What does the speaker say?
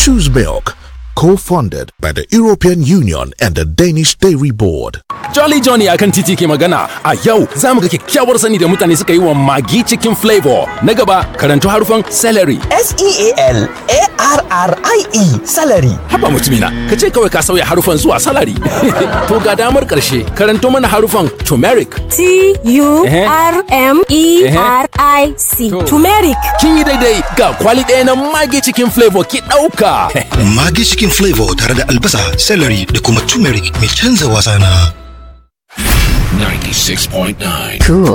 Choose Milk, co-funded by the European Union and the Danish Dairy Board. Jolly Johnny a kan titi ke magana a yau za mu ga kyakkyawar sani da mutane suka yi wa magi cikin flavor. Na gaba karantu harufan celery. S-E-A-L-A-R-R-I-E salary. Haba mutumina, ka ce kawai ka sauya harufan zuwa salary. to ga damar karshe karanto mana harufan turmeric. T-U-R-M-E-R-I-C. To. Turmeric. Kin yi daidai ga kwali ɗaya na magi cikin flavor ki ɗauka. Magi cikin flavor tare da albasa, celery da kuma turmeric mai canza wasa na. 96.9 Cool